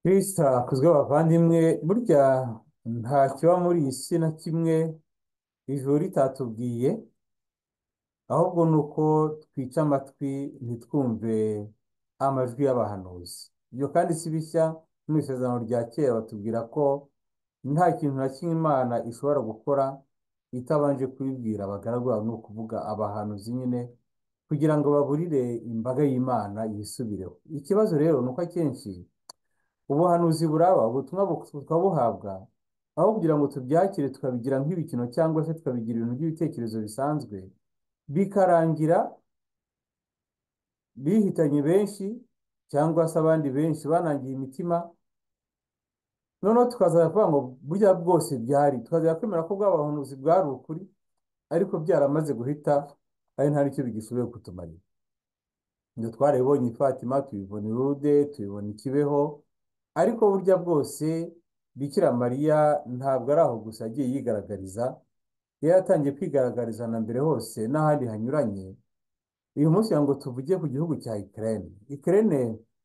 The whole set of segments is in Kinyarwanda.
kristo akuzwe abavandimwe burya nta kiba muri iyi si na kimwe ijuru ritatubwiye ahubwo ni uko twica amatwi ntitwumve amajwi y'abahanuzi ibyo kandi si bishya mu isezerano rya kera batubwira ko nta kintu na kimwe imana ishobora gukora itabanje kubibwira abagaragu bayo ni ukuvuga abahanuzi nyine kugira ngo baburire imbaga y'imana yisubireho ikibazo rero ni uko akenshi ubuhanuzi buraba ubutumwa bu- tukabuhabwa aho kugira ngo tubyakire tukabigira nk'ibikino cyangwa se tukabigira ibintu by'ibitekerezo bisanzwe bikarangira bihitanye benshi cyangwa se abandi benshi banangiye imitima noneho tukazajya kuvuga ngo burya bwose byari tukazajya kwemera ko bwa buhanuzi bwari ukuri ariko byaramaze guhita ari nta n'icyo bigishoboye kutumarira ibyo twarabibonye i Fatima tubibona i Lourdes tubibona i Kibeho ariko burya bwose Bikira Mariya ntabwo ari aho gusa yagiye yigaragariza yari yatangiye kwigaragariza na mbere hose n'ahandi hanyuranye uyu munsi kugira ngo tuvuge ku gihugu cya Ukraine Ukraine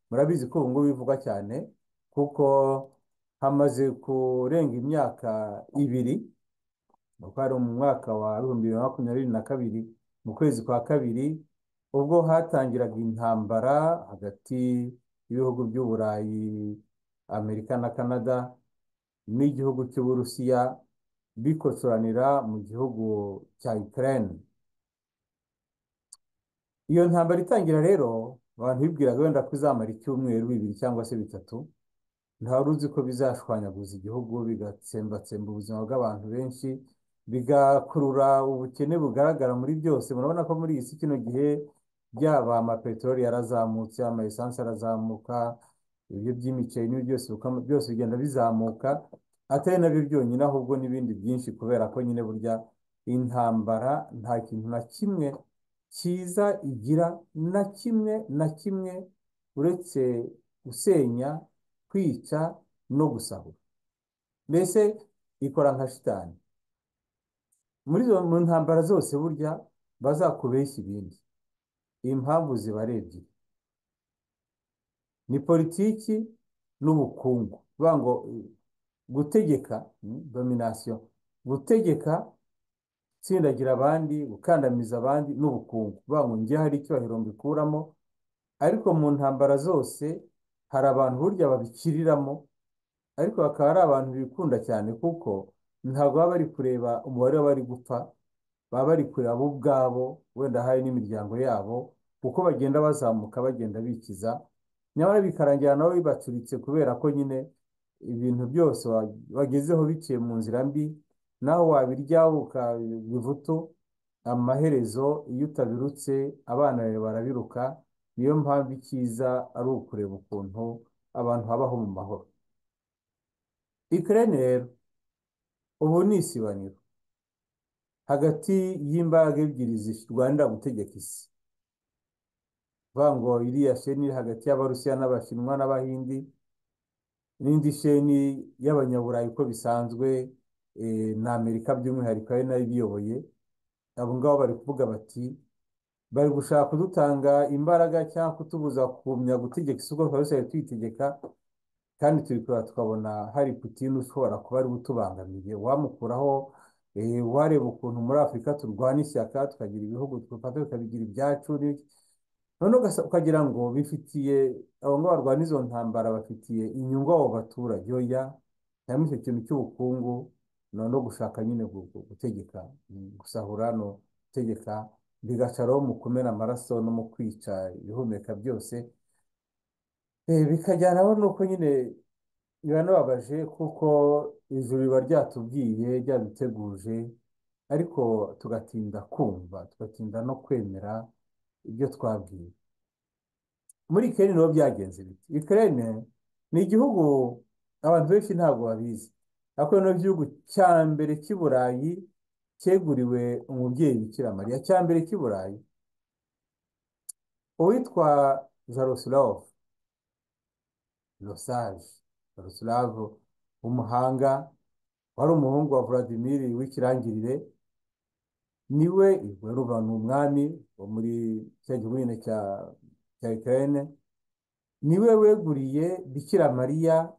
murabizi ko ubu ngubu bivugwa cyane kuko hamaze kurenga imyaka ibiri uko hari mu mwaka wa bihumbi bibiri na makumyabiri na kabiri mu kwezi kwa kabiri ubwo hatangiraga intambara hagati y'ibihugu by'Uburayi Amerika na Kanada n'igihugu cy'Uburusiya bikotsoranira mu gihugu cya Ukraine iyo ntambara itangira rero abantu bibwiraga wenda ko izamara icyumweru bibiri cyangwa se bitatu ntawari uzi ko bizashwanyaguza igihugu bigatsembatsemba ubuzima bw'abantu benshi bigakurura ubukene bugaragara muri byose murabona ko muri iyi si kino gihe byaba amapeteroli yarazamutse amaesansi arazamuka ibiryo by'imiceri n'ibi byose bikama- byose bigenda bizamuka atari nabyo byonyine ahubwo n'ibindi byinshi kubera ko nyine burya intambara nta kintu na kimwe cyiza igira na kimwe na kimwe uretse gusenya kwica no gusahura mbese ikora nka shitani muri izo mu ntambara zose burya bazakubeshya ibindi impamvu zibara ebyiri ni politiki n'ubukungu bivuga ngo eh, gutegeka mm, domination gutegeka gutsindagira abandi gukandamiza abandi n'ubukungu bivuga ngo njye hari icyubahiro mbikuramo ariko mu ntambara zose hari abantu burya babikiriramo ariko bakaba ari abantu bikunda cyane kuko ntabwo baba bari kureba umubare w'abari gupfa baba bari kureba bo ubwabo wenda hari n'imiryango yabo uko bagenda bazamuka bagenda bikiza nyamara bikarangira nabo bibacuritse kubera ko nyine ibintu byose wa- bagezeho biciye mu nzira mbi naho wabiryaho ukaba ivutu amaherezo iyo utabirutse abana bawe barabiruka niyo mpamvu icyiza ari ukureba ukuntu abantu babaho mu mahoro Ukraine rero ubu ni isibaniro hagati y'imbaraga ebyiri zirwanira gutegeka isi vuga ngo iriya sheni iri hagati y'Abarusiya n'Abashinwa n'Abahindi n'indi sheni y'Abanyaburayi uko bisanzwe eh, na Amerika by'umwihariko ari nayo ibiyoboye abo ngabo bari kuvuga bati bari gushaka kudutanga imbaraga cyangwa kutubuza kumenya gutegeka isi uko twari tuyitegeka kandi turi kureba tukabona hari Putin ushobora kuba ari we utubangamiye wamukuraho eh, wareba ukuntu muri Afurika turwana ishyaka tukagira ibihugu twafata tukabigira ibyacu n'iki. noneho ugasa- ukagira ngo bifitiye abo ngabo barwana izo ntambara bafitiye inyungu abo baturage oya harimo icyo kintu cy'ubukungu no no gushaka nyine gu- gu- gutegeka mm, gusahura no gutegeka bigacaraho mu kumena amaraso no mu kwica ibihumeka byose Eh, bikajyanaho nuko nyine biranababaje kuko ijuru riba ryatubwiye ryaduteguje ariko tugatinda kumva tugatinda no kwemera ibyo twabwiwe muri Ukraine niho byagenze bite Ukraine ni igihugu abantu benshi ntabwo babizi ariko ni igihugu cya mbere cy'i Burayi cyeguriwe umubyeyi Bikira Mariya cya mbere cy'i Burayi uwitwa Jaroslav Losage Jaroslav umuhanga wari umuhungu wa Vladimir w'ikirangirire niwe Ruba ni umwami wo muri cya gihugu nyine cya cya Ukraine niwe weguriye Bikira Mariya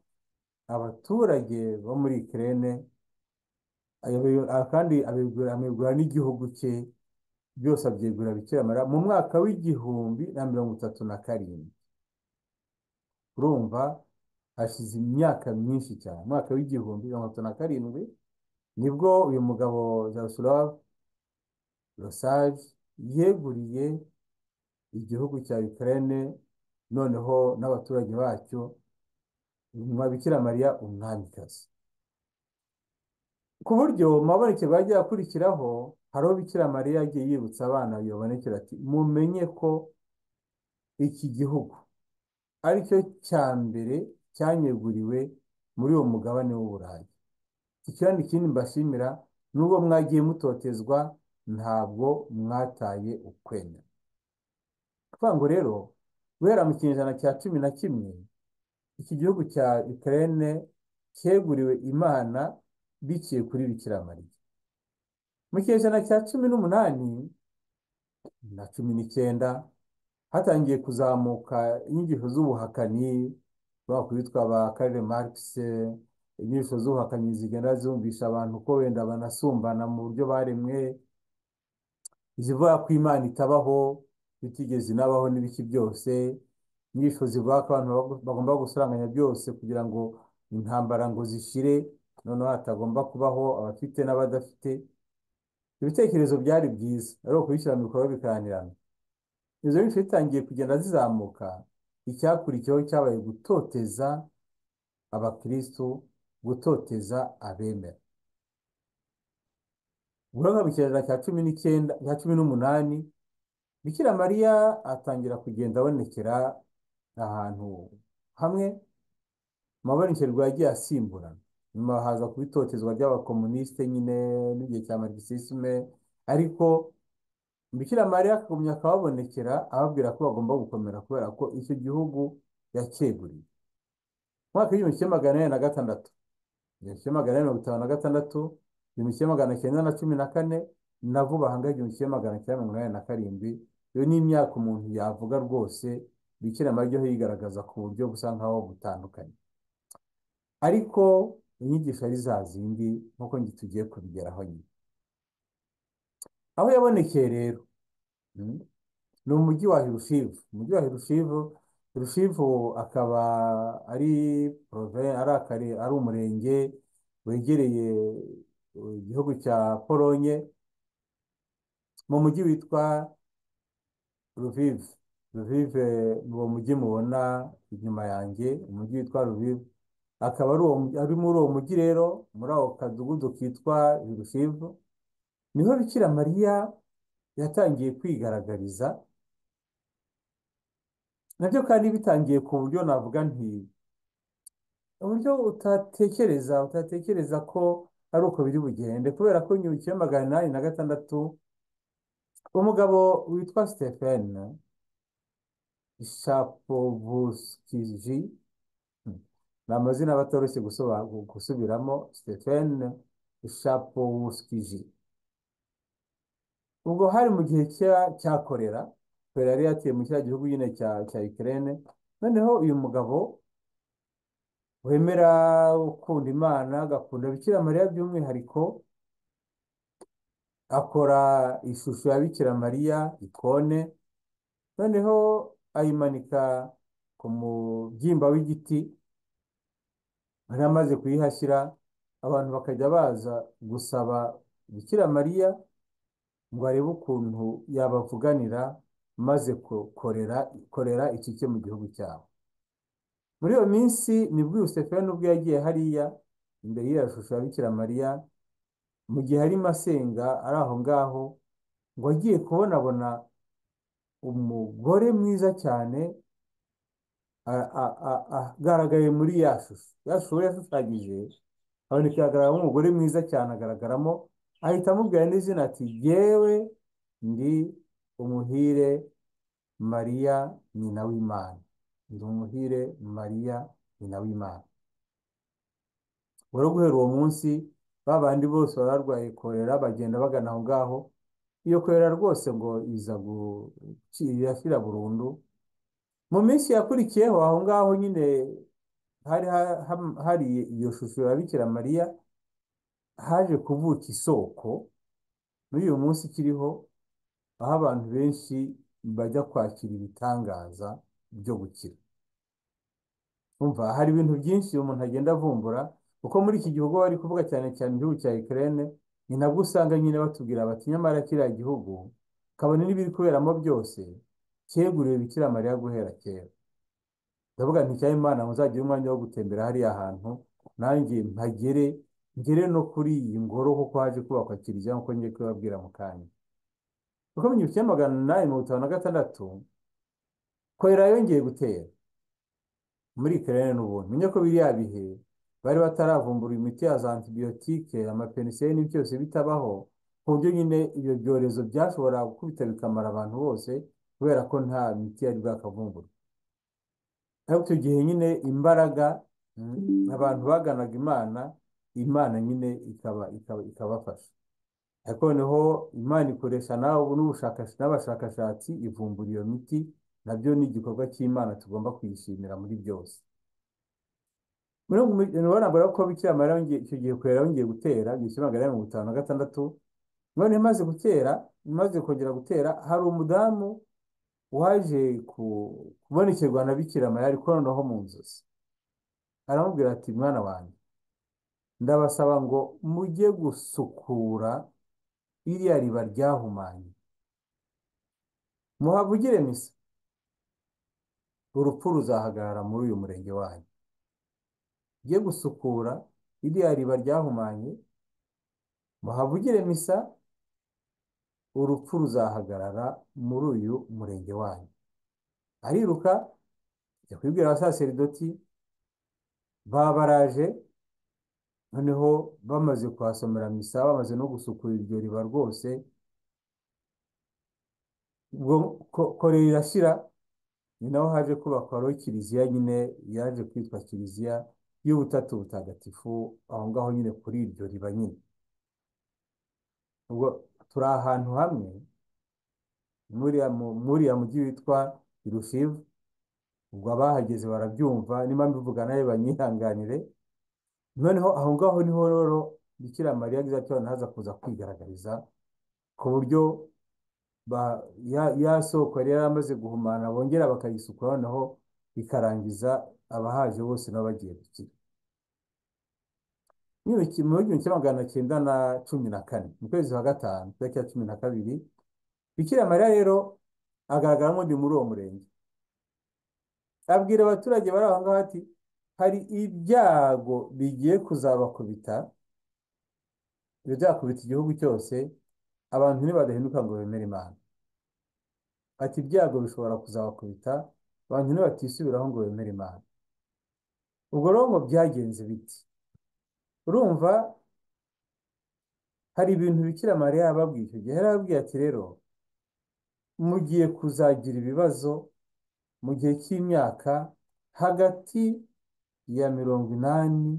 abaturage bo muri Ukraine ayoboye- kandi abigura amigura n'igihugu cye byose abyegurira Bikira Mariya mu mwaka w'igihumbi na mirongo itatu na karindwi urumva hashize imyaka myinshi cyane umwaka w'igihumbi mirongo itatu na karindwi nibwo uyu mugabo Jaroslav Rosaje yeguriye igihugu cya Ukraine noneho n'abaturage bacyo nyuma Bikira Mariya umwamikazi ku buryo mu mabonekerwa yagiye akurikiraho hari uwo Bikira Mariya yagiye yibutsa abana bibonekera ati mumenye ko iki gihugu ari cyo cya mbere cyanyeguriwe muri uwo mugabane w'Uburayi iki kandi ikindi mbashimira nubwo mwagiye mutotezwa ntabwo mwataye ukwemera kuvuga ngo rero guhera mu kinyejana cya cumi na kimwe iki gihugu cya Ukraine cyeguriwe Imana biciye kuri Bikira Mariya mu kinyejana cya cumi n'umunani na cumi n'icyenda hatangiye kuzamuka inyigisho z'ubuhakanyi bakwitwa ba Karl Marx inyigisho z'ubuhakanyi zigenda zumvisha abantu ko wenda banasumbana mu buryo baremwe zivuga ko Imana itabaho bitigeze inabaho n'ibiki byose inyigisho zivuga ko abantu bago- bagomba gusaranganya byose kugira ngo intambara ngo zishire noneho hatagomba kubaho abafite n'abadafite ibitekerezo byari byiza ari ukubishyira mu bikorwa bikaranirana izo nyigisho zitangiye kugenda zizamuka icyakurikiyeho cyabaye gutoteza abakristo gutoteza abemera guhera mu kinyejana cya cumi n'icyenda cya cumi n'umunani bikira mariya atangira kugenda abonekera ahantu hamwe mu mabonekerwa yagiye asimburana nyuma haza kuba itotezwa ry'abakomunisite nyine n'igihe cya marikisisme ariko Bikira Mariya akagumya akababonekera ababwira ko bagomba gukomera kubera ko icyo gihugu yacyeguriye. Mu mwaka w'igihumbi kimwe magana ane na gatandatu, igihumbi kimwe magana ane mirongo itanu na gatandatu, igihumbi kimwe magana cyenda na cumi na kane na vuba aha ngaha igihumbi kimwe magana cyenda mirongo inani na karindwi, iyo ni imyaka umuntu yavuga rwose Bikira Mariya ijyaho yigaragaza ku buryo busa nkaho butandukanye. Ariko inyigisho ari za zindi nk'uko njye tugiye kubigeraho nyine. Aho yabonekeye rero, mm, ni umujyi wa Hirushivu. Umujyi wa Hirushivu, Hirushivu akaba ari porovinsi, ari akare, ari umurenge wegereye eh, igihugu cya Polonye, mu mujyi witwa Lviv. Lviv eh, ni uwo mujyi mubona inyuma yanjye, umujyi witwa Lviv. Akaba ari uwo mu- ari muri uwo mujyi rero, muri ako kadugudu kitwa Hirushivu, niho Bikira Mariya yatangiye kwigaragariza, nabyo kandi bitangiye ku buryo navuga nti uburyo utatekereza utatekereza ko ari uko biri bugende kubera ko nyuma ya magana inani na gatandatu umugabo witwa Stephen Shapovalsky hmm, ni amazina aba atoroshye gusoba- gusubiramo Stephen Shapovalsky ubwo hari mu gihe cya- cya korera korera yari yateye mu cya gihugu nyine cya cya Ukraine noneho uyu mugabo wemera gukunda Imana agakunda Bikira Mariya by'umwihariko akora ishusho ya Bikira Mariya ikone noneho ayimanika ku mubyimba w'igiti yari amaze kuyihashyira abantu bakajya baza gusaba Bikira Mariya ngo arebe ukuntu yabavuganira maze ko- korera korera ikike mu gihugu cyabo muri iyo minsi nibwo Yusefeni ubwo yagiye hariya imbere y'iyo shusho ya Bikira Mariya mu gihe arimo asenga ari aho ngaho ngo agiye kubonabona umugore mwiza cyane a- a- a- agaragaye muri ya shusho ya shusho yashushanyije haboneka hagaragaramo umugore mwiza cyane agaragaramo ahita amubwira n'izina ati jyewe ndi umuhire Mariya nyina w'Imana ndi umuhire Mariya nyina w'Imana rero guhera uwo munsi ba bandi bose bari barwaye korera bagenda bagana aho ngaho iyo korera rwose ngo iza gukira irashira burundu mu minsi yakurikiyeho aho ngaho nyine hari ha- ha- hari iyo shusho ya Bikira Mariya haje kuvuka isoko n'uyu munsi ikiriho aho abantu benshi bajya kwakira ibitangaza byo gukira umva hari ibintu byinshi umuntu agenda avumbura kuko muri iki gihugu bari kuvuga cyane cyane igihugu cya Ukraine ni nabwo usanga nyine batubwira bati nyamara kiriya gihugu kabone n'ibiri kuberamo byose cyeguriwe Bikira Mariya guhera kera ndavuga nti cya Imana muzagire umwanya wo gutembera hariya hantu nanjye mpagere ngere no kuri iyi ngoro kuko haje kubakwa kiliziya nk'uko ngiye kubibabwira mu kanya kuko mu gihumbi kimwe magana inani mirongo itanu na gatandatu korera yongeye gutera muri Ukraine n'ubundi menye ko biriya bihe bari bataravumbura imiti ya za antibiyotike amapenisine n'ibindi byose bitabaho ku buryo nyine ibyo byorezo byashoboraga gukubita bikamara abantu bose kubera ko nta miti yari bwakavumbure ariko icyo gihe nyine imbaraga mm, abantu baganaga imana imana nyine ikaba ikaba ikabafasha ariko noneho imana ikoresha nawe ubu n'ubushakashatsi n'abashakashatsi ivumbura iyo miti nabyo ni igikorwa cy'imana tugomba kuyishimira muri byose nabwo ko bikira mariya yongeye- icyo gihe kurera yongeye gutera igihumbi kimwe magana inani mirongo itanu na gatandatu none imaze gutera imaze kongera gutera hari umudamu waje ku- kubonekerwa na bikira mariya ariko noneho mu nzozi aramubwira ati mwana wanjye ndabasaba ngo mujye gusukura iriya riba ryahumanye muhavugire misa urupfu ruzahagarara muri uyu murenge wanyu mujye gusukura iriya riba ryahumanye muhavugire misa urupfu ruzahagarara muri uyu murenge wanyu ariruka ajya kubibwira abasaseridoti babaraje noneho bamaze kuhasomera misa bamaze no gusukura iryo riba rwose ubwo ko- korera irashira ni naho haje kubakwaho kiliziya nyine yaje kwitwa kiliziya y'ubutatu butagatifu aho ngaho nyine kuri iryo riba nyine ubwo turi ahantu hamwe muri uriya mu- muri uriya mujyi witwa irushivu ubwo abahageze barabyumva niba mbivuga nawe banyihanganire noneho aho ngaho niho rero bikira mariya gizatyo ntaza kuza kwigaragariza ku buryo ba- ya ya soko yari yaramaze guhumana bongera bakayisukura noneho ikarangiza abahaje bose n'abagiye gukira Mu gihumbi mu gihumbi kimwe magana cyenda na cumi na kane mu kwezi kwa gatanu tariki ya cumi na kabiri bikira mariya rero agaragara nk'undi muri uwo murenge abwira abaturage bari aho ngaho ati hari ibyago bigiye kuzabakubita bizakubita igihugu cyose abantu nibadahinduka ngo bemere imana ati ibyago bishobora kuzabakubita abantu nibatisubiraho ngo bemere imana ubwo rero ngo byagenze biti urumva hari ibintu bikira mariya yababwiye icyo gihe yarababwiye ati rero mugiye kuzagira ibibazo mu gihe cy'imyaka hagati ya mirongo inani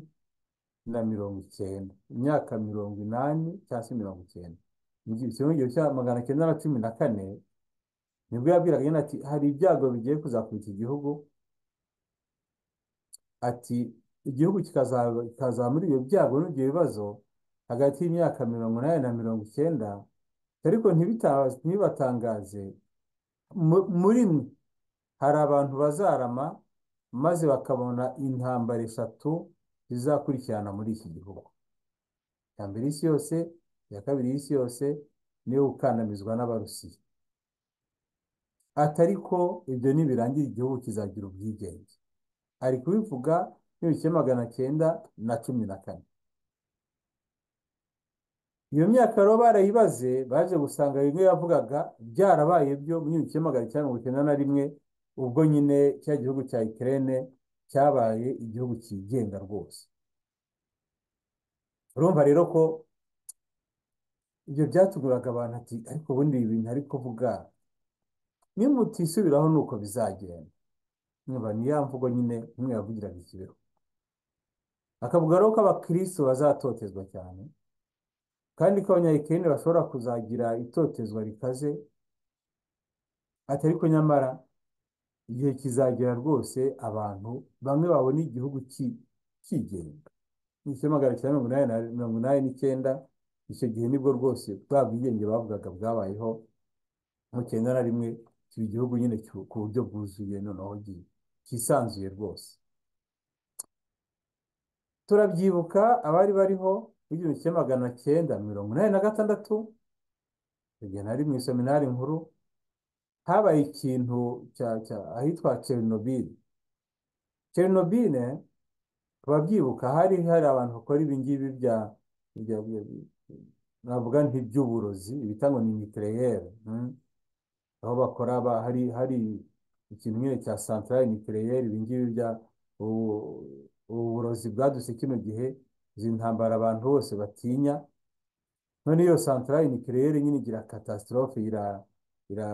na mirongo icyenda imyaka mirongo inani cyangwa se mirongo icyenda mu gihe kimwe mu gihe cya magana cyenda na cumi na kane nibwo yabwiraga nyine ati hari ibyago bigiye kuzakubita igihugu ati igihugu kikazaba kikazaba muri ibyo byago n'ibyo bibazo hagati y'imyaka mirongo inani na mirongo icyenda ariko ntibita- ntibibatangaze Mu- muri mwe hari abantu bazarama maze bakabona intambara eshatu zizakurikirana muri iki gihugu iya mbere y'isi yose iya kabiri y'isi yose niyo gukandamizwa n'abarusiya atari ko ibyo nibirangira igihugu kizagira ubwigenge ari kubivuga n'ibice magana cyenda na cumi na kane iyo myaka rero barayibaze baje gusanga bimwe yavugaga byarabaye byo mu gihumbi kimwe magana cyenda mirongo icyenda na rimwe ubwo nyine cya gihugu cya Ukraine cyabaye igihugu cyigenga rwose urumva rero ko ibyo byatuguraga abantu ati ariko ubundi ibi bintu ari kuvuga nimutisubiraho ni uko bizagenda nyumva ni ya mvugo nyine umwe yavugiraga ikibeho akavuga rero ko abakristo bazatotezwa cyane kandi ko abanyayikeni bashobora kuzagira itotezwa rikaze atari ko nyamara igihe kizagera rwose abantu bamwe babona igihugu ki- cyigenga mu cyamagana cya mirongo inani na- mirongo inani n'icyenda icyo gihe nibwo rwose bwa bwigenge bavugaga bwabayeho mu cyenda na rimwe kiba igihugu nyine cyu- ku buryo bwuzuye noneho gi- cyisanzuye rwose turabyibuka abari bariho mu gihumbi kimwe magana cyenda mirongo inani na gatandatu igihe nari mu iseminari nkuru habaye ikintu cya- cya- ahitwa Chernobyl Chernobyl ababyibuka hari hari abantu bakora ibingibi bya bya bya- bya- navuga nk'iby'uburozi ibita ngo ni nucléaire hmm? aho bakora ba hari hari ikintu nyine cya centrale nucléaire ibingibi bya ubu- uburozi bwaduse kino gihe izi ntambara abantu bose batinya none iyo centrale nucléaire nyine igira catastrophe ira ira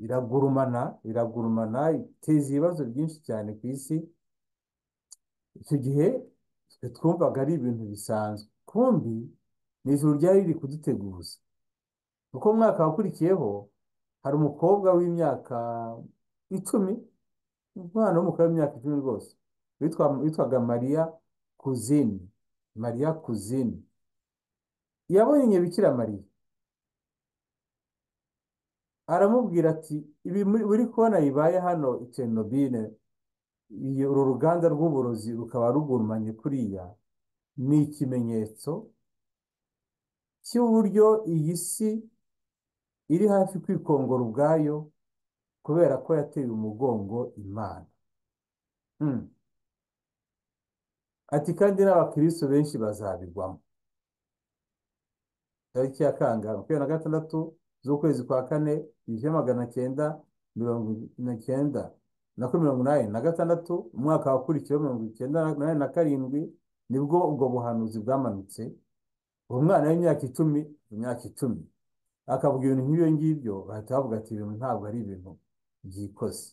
iragurumana iragurumana iteza ibibazo byinshi cyane ku isi icyo gihe twe twumvaga ari ibintu bisanzwe kumbi ni ijuru ryari riri kuduteguza kuko mu mwaka wakurikiyeho hari umukobwa w'imyaka icumi umwana w'umukobwa w'imyaka icumi rwose witwa- witwaga mariya kuzini mariya kuzini yabonye bikira mariya aramubwira ati ibi muri- uri kubona bibaye hano i Chernobyl iyi- uru ruganda rw'uburozi rukaba rugurumanye kuriya ni ikimenyetso cy'uburyo iyi si iri hafi kwikongora ubwayo kubera ko yateye umugongo Imana. Hmm. Ati kandi n'abakristo benshi bazabigwamo. Tariki ya kangahe? Makumyabiri na gatandatu z'ukwezi kwa kane igihumbi kimwe magana cyenda mirongo na cyenda na kuri mirongo inani na gatandatu umwaka wakurikiyeho mirongo icyenda na inani na karindwi nibwo ubwo buhanuzi bwamanutse uwo mwana w'imyaka icumi imyaka icumi akavuga ibintu nk'ibyo ngibyo bahita bavuga ati ibintu ntabwo ari ibintu byikoze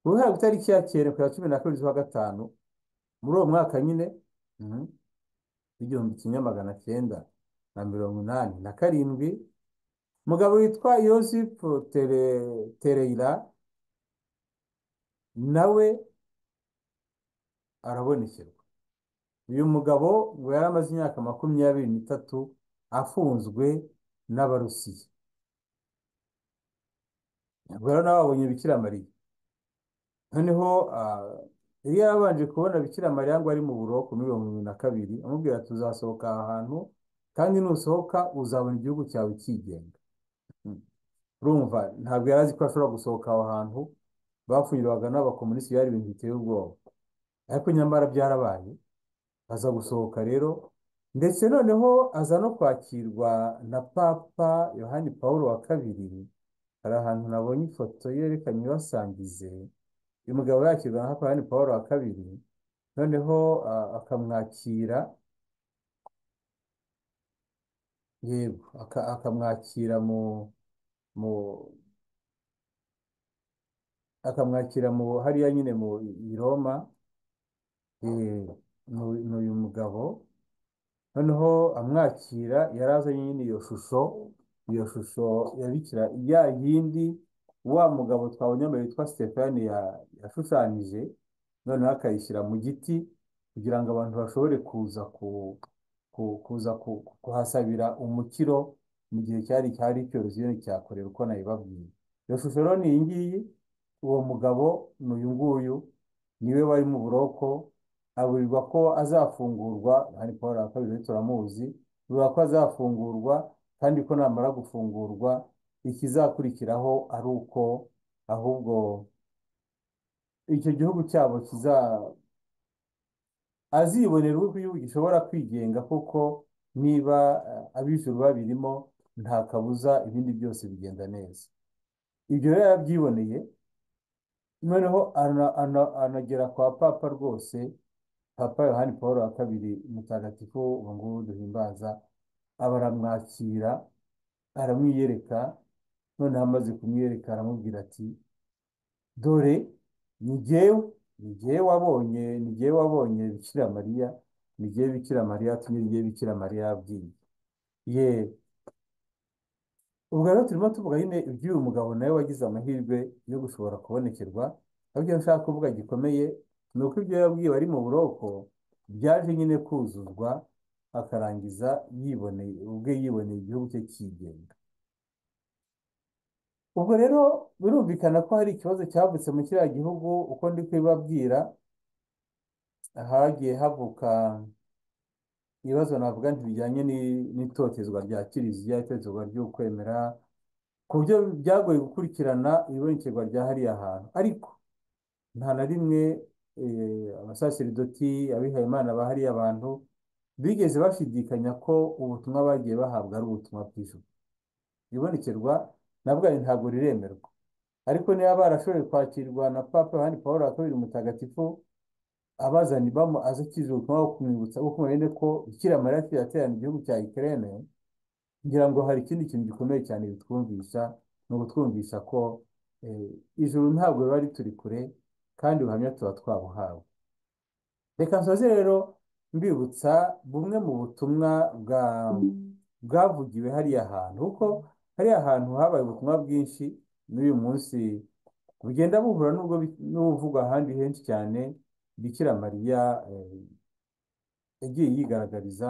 uruhare ku itariki ya cyenda ku ya cumi na kabiri z'ukwa gatanu muri uwo mwaka nyine mhm, w'igihumbi kimwe magana cyenda na mirongo inani na karindwi umugabo witwa yosefu Tere- tereyira nawe arabonekerwa uyu mugabo ngo yari amaze imyaka makumyabiri n'itatu afunzwe n'abarusiya ubwo rero nawe babonye bikira mariya noneho ah, yari yarabanje kubona bikira mariya ngo ari mu buroko muri mirongo irindwi na kabiri amubwira ati uzasohoka aha hantu kandi nusohoka uzabona igihugu cyawe cyigenga Mm. urumva ntabwo yari azi ko ashobora gusohoka aho hantu bafungiranwaga n'abakomunisiti byari ibintu biteye ubwoba ariko nyamara byarabaye aza gusohoka rero ndetse noneho aza no kwakirwa na papa yohani paul wa kabiri hari ahantu nabonye ifoto ye reka nyibasangize uyu mugabo yakirwa na papa yohani paul wa kabiri noneho ah, akamwakira yego aka- akamwakira mu mu akamwakira mu hariya nyine mu i Roma eh, ni ni uyu mugabo noneho amwakira yari azanye nyine iyo shusho iyo shusho ya bikira ya yindi wa mugabo twabonye mbere witwa Stefani ya- yashushanyije noneho akayishyira mu giti kugira ngo abantu bashobore kuza ku- ku- kuza ku- kuhasabira umukiro mu gihe cyari cyari icyorezo nyine cya korera uko nabibabwiye iyo shusho rero ni iyi ngiyi uwo mugabo ni uyu nguyu niwe wari mu buroko aburirwa ko azafungurwa hari paul wa kabiri rero turamuzi aburirwa ko azafungurwa kandi ko namara gufungurwa ikizakurikiraho ari uko ahubwo icyo gihugu cyabo kiza azibonera uko igihugu gishobora kwigenga kuko niba eh, ab'ijuru babirimo nta kabuza ibindi byose bigenda neza ibyo rero yarabyiboneye noneho ana- ana- anagera kwa papa rwose papa yohani paul wa kabiri mutagatifu ubu ngubu duhimbaza aba aramwakira aramwiyereka noneho amaze kumwiyereka aramubwira ati dore ni jyewe ni jyewe wabonye ni jyewe wabonye bikira mariya ni jyewe bikira mariya yatumye ni jyewe bikira mariya yabwiye ye ubwo rero turimo tuvuga nyine iby'uyu mugabo nawe wagize amahirwe yo gushobora kubonekerwa ariko icyo nshaka kuvuga gikomeye ni uko ibyo yabwiwe ari mu buroko byaje nyine kuzuzwa akarangiza yiboneye ubwe yiboneye igihugu cye cyigenga ubwo rero birumvikana ko hari ikibazo cyavutse mu kiriya gihugu uko ndi kubibabwira hagiye havuka ibibazo navuga nti bijyanye ni- n'itotezwa rya kiliziya itotezwa ry'ukwemera ku buryo byagoye gukurikirana ibonekerwa rya hariya hantu ariko nta na rimwe eh, abasaseridoti abihayimana ba hariya bantu bigeze bashidikanya ko ubutumwa bagiye bahabwa ari ubutumwa bw'ijuru ibonekerwa nabwo ari ntabwo riremerwa ariko niba barashoboye kwakirwa na papa yohani paul wa kabiri mutagatifu abazanye bamo azakije ubutumwa bwo kumwibutsa bwo kumenya ko bikira mariya yaciye aterana igihugu cya Ukraine ngira ngo hari ikindi kintu gikomeye cyane bitwumvisha ni ukutwumvisha ko eh, ijuru ntabwo riba rituri kure kandi ubuhamya tuba twabuhawe reka nsoze rero mbibutsa bumwe mu butumwa bwa bwavugiwe hariya hantu kuko hariya hantu habaye ubutumwa bwinshi n'uyu munsi bugenda buhura n'ubwo bi- n'ubuvugwa ahandi henshi cyane bikira mariya eh, yagiye yigaragariza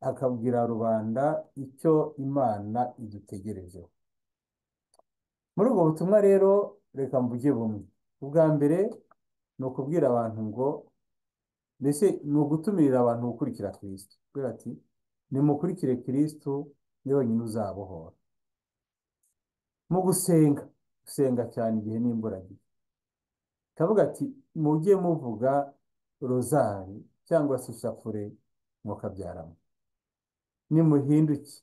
akabwira rubanda icyo imana idutegerejeho muri ubwo butumwa rero reka mvuge bumwe ubwa mbere ni ukubwira abantu ngo mbese ni ugutumirira abantu gukurikira kirisito kubera ati nimukurikire kirisito niwe wenyine uzabohora mu gusenga gusenga cyane igihe n'imburagihe kavuga ati mujye muvuga rozari cyangwa se ishapure mukabyaramo nimuhinduke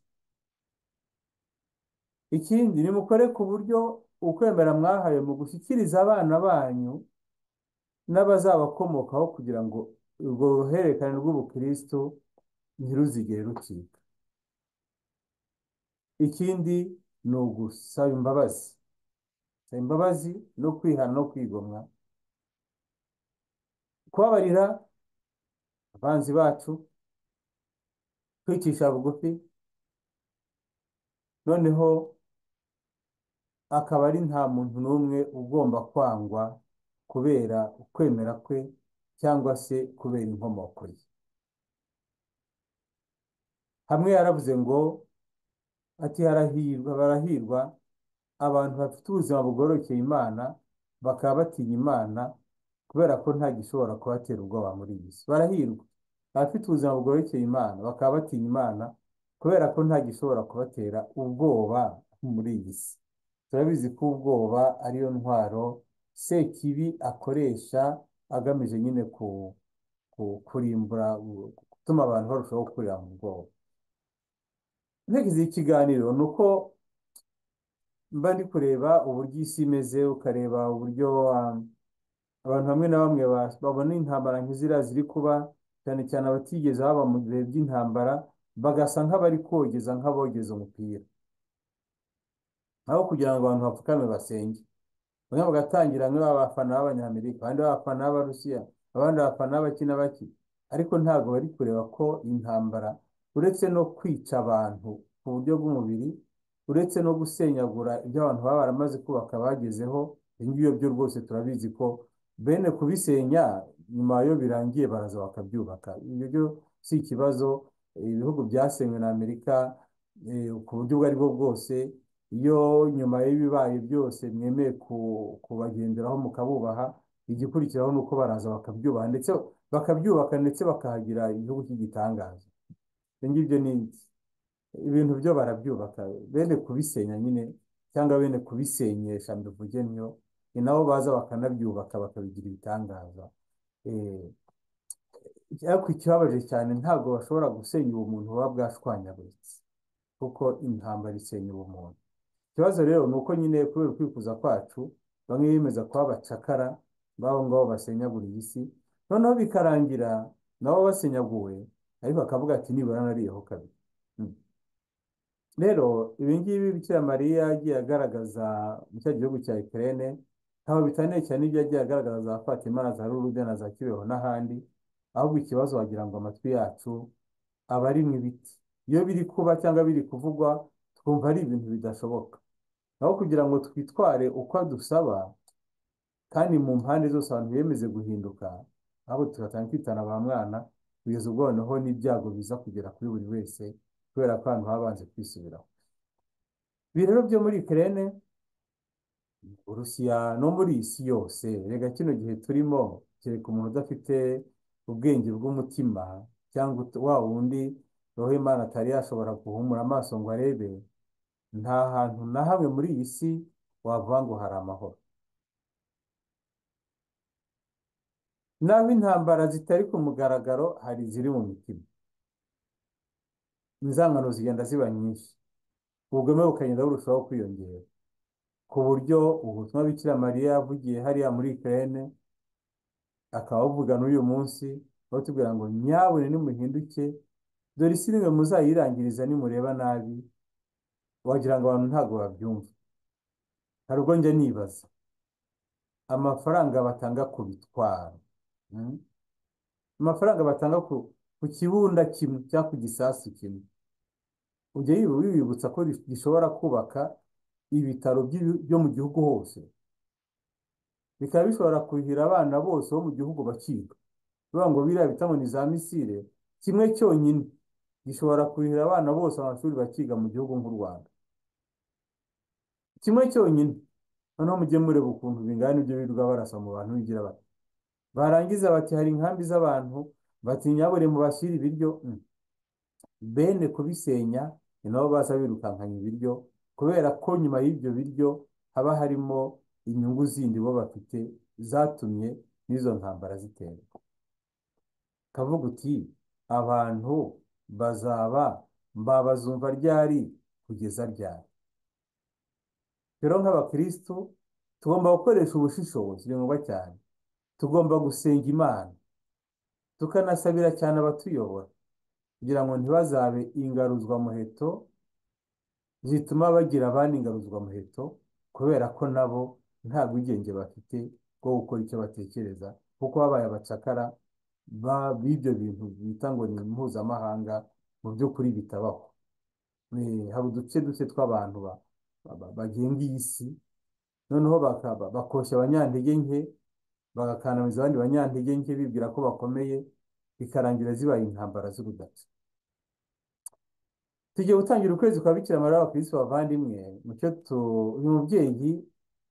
ikindi nimukore ku buryo ukwemera mwahawe mu gushyikiriza abana banyu n'abazabakomokaho kugira ngo urwo ruhererekane rw'ubukristo ntiruzigere rucika ikindi ni ugusaba imbabazi saba imbabazi no kwihana no kwigomwa kubabarira abanzi bacu kwicisha bugufi noneho akaba ari nta muntu n'umwe ugomba kwangwa kubera ukwemera kwe cyangwa se kubera inkomoko ye hamwe yaravuze ngo ati harahirwa barahirwa abantu bafite ubuzima bugorokeye imana bakaba batinya imana kubera ko nta gishobora kubatera ubwoba muri iyi si barahirwa abafite ubuzima bugorokeye imana bakaba batinya imana kubera ko nta gishobora kubatera ubwoba muri iyi si turabizi ko ubwoba ariyo ntwaro sekibi akoresha agamije nyine ku- ku- kurimbura gutuma abantu barushaho kurira mu bwoba intekerezo y'ikiganiro ni uko mba ndi kureba uburyo isi imeze ukareba uburyo um, abantu bamwe na bamwe ba- babona intambara nk'iziriya ziri kuba cyane cyane abatigeze baba mu bihe by'intambara bagasa nk'abari kogeza nk'abogeza umupira aho kugira ngo abantu bapfukame basenge bamwe bagatangira bamwe baba abafana b'abanyamerika abandi baba abafana b'abarusiya abandi abafana b'abaki na baki ariko ntabwo bari kureba ko intambara uretse no kwica abantu ku buryo bw'umubiri uretse no gusenyagura ibyo abantu baba baramaze kubaka bagezeho ibi ngibyo byo rwose turabizi ko bene kubisenya nyuma yo birangiye baraza bakabyubaka ibyo byo si ikibazo eh, ibihugu byasenywe na Amerika eh, ku buryo ubwo ari bwo bwose iyo nyuma y'ibibaye byose mwemeye ku- kubagenderaho mukabubaha igikurikiraho ni uko baraza bakabyubaha ndetse bakabyubaka ndetse bakahagira igihugu cy'igitangaza ibyo ngibyo ni ibintu byo barabyubaka bene kubisenya nyine cyangwa bene kubisenyesha mbivuge ntyo ni nabo baza bakanabyubaka bakabigira ibitangaza Eh, ariko ikibabaje cyane ntabwo bashobora gusenya ubumuntu buba bwashwanyaguritse kuko intambara isenya ubumuntu ikibazo rero ni uko nyine kubera ukwifuza kwacu bamwe bemeza kuba abacakara b'abo ngabo basenyagura iyi si noneho bikarangira nabo basenyaguwe ariko akavuga ati nibura nariyeho kabiri Mm. rero ibi ngibi bikira mariya yagiye agaragaza mu cya gihugu cya Ukraine ntaho bitaniye cyane n'ibyo yagiye agaragaza za Fatima na za Lourdes na za Kibeho n'ahandi ahubwo ikibazo wagira ngo amatwi yacu aba ari mu ibiti iyo biri kuba cyangwa biri kuvugwa twumva ari ibintu bidashoboka naho kugira ngo twitware uko dusaba kandi mu mpande zose abantu biyemeze guhinduka ahubwo tugatanga kwitana ba mwana kugeza ubwo noneho n'ibyago biza kugera kuri buri wese kubera ko abantu baba banze kwisubiraho ibi rero byo muri Ukraine Urusiya no muri iyi si yose rega kino gihe turimo kereka umuntu udafite ubwenge bw'umutima cyangwa ut- wa wundi roho Imana atari yashobora guhumura amaso ngo arebe nta hantu na hamwe muri iyi si wavuga ngo hari amahoro n'aho intambara zitari ku mugaragaro hari iziri mu mitima inzangano zigenda ziba nyinshi ubugome bukagenda burushaho kwiyongera ku buryo ubutumwa Bikira Mariya yavugiye hariya muri Ukraine akaba avuga n'uyu munsi batubwira ngo nyabune nimuhinduke dore isi nimwe muzayirangiriza nimureba nabi wagira ngo abantu ntabwo babyumva hari ubwo njya nibaza amafaranga batanga ku bitwaro mm? amafaranga batanga ku ku kibunda kimwe cyangwa ku gisasu kimwe ujya yibu- wibibutsa ko ri- gishobora kubaka ibitaro by'ibi- byo mu gihugu hose bikaba bishobora kuhira abana bose bo mu gihugu bakiga bivuga ngo biriya bitabo ni za misile kimwe cyonyine gishobora kuhira abana bose amashuri bakiga mu gihugu nk'u Rwanda kimwe cyonyine noneho mujye mureba ukuntu bingana ibyo birirwa barasa mu bantu bigira bati barangiza bati hari inkambi z'abantu bati nyabure mubashyire ibiryo Mm. bene kubisenya ni nabo baza birukankanya ibiryo kubera ko nyuma y'ibyo biryo haba harimo inyungu zindi bo bafite zatumye n'izo ntambara ziterwa kavuga uti abantu bazaba mbabazumva ryari kugeza ryari rero nk'abakristu tugomba gukoresha ubushishozi ni ngombwa cyane tugomba gusenga imana tukanasabira cyane abatuyobora kugira ngo ntibazabe ingaruzwamuheto zituma bagira abandi ingaruzwamuheto kubera ko nabo nta bwigenge bafite bwo gukora icyo batekereza kuko babaye abacakara ba- b'ibyo bintu bita ngo ni mpuzamahanga mu by'ukuri bitabaho Eh, hari uduce duke tw'abantu ba- ba- ba- bagenga iyi si noneho bakaba bakoshya abanyantege nke bagakandamiza abandi banyantege nke bibwira ko bakomeye bikarangira zibaye intambara z'urudaca tugiye gutangira ukwezi kwa Bikira Mariya abakirisitu bavandimwe mucyo tu uyu mubyeyi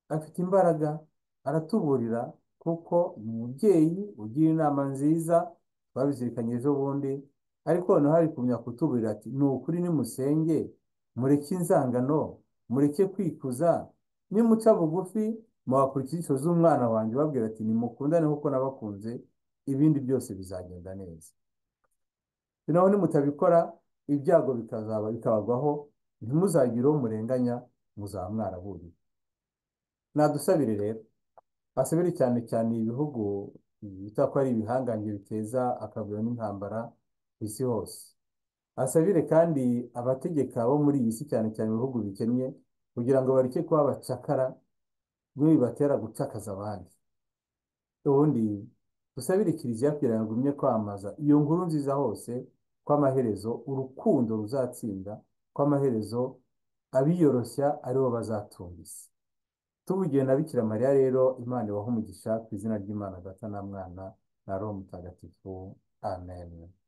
afite imbaraga aratuburira kuko ni umubyeyi ugira inama nziza twabizirikanye ejo bundi ariko noneho hari kumenya kutuburira ati ni ukuri nimusenge mureke inzangano mureke kwikuza nimuca bugufi muhakurikira inyigisho z'umwana wanjye ubabwira ati nimukundane kuko nabakunze ibindi byose bizagenda neza naho nimutabikora ibyago bikazaba bikabagwaho ntimuzagire uwo murenganya muzaba mwaraburiye nadusabire rero basabire cyane cyane ibihugu bita ko ari ibihangange biteza akavuyo n'intambara ku isi hose asabire kandi abategeka bo muri iyi si cyane cyane ibihugu bikennye kugira ngo bareke kuba abacakara ntibibatera gucakaza abandi ubundi dusabire kiliziya kugira ngo igumye kwamamaza iyo nkuru nziza hose ko amaherezo urukundo ruzatsinda ko amaherezo abiyoroshya aribo bazatunga isi tuvugiye na Bikira Mariya rero Imana ibahe umugisha ku izina ry'Imana Data na Mwana na Roho Mutagatifu amen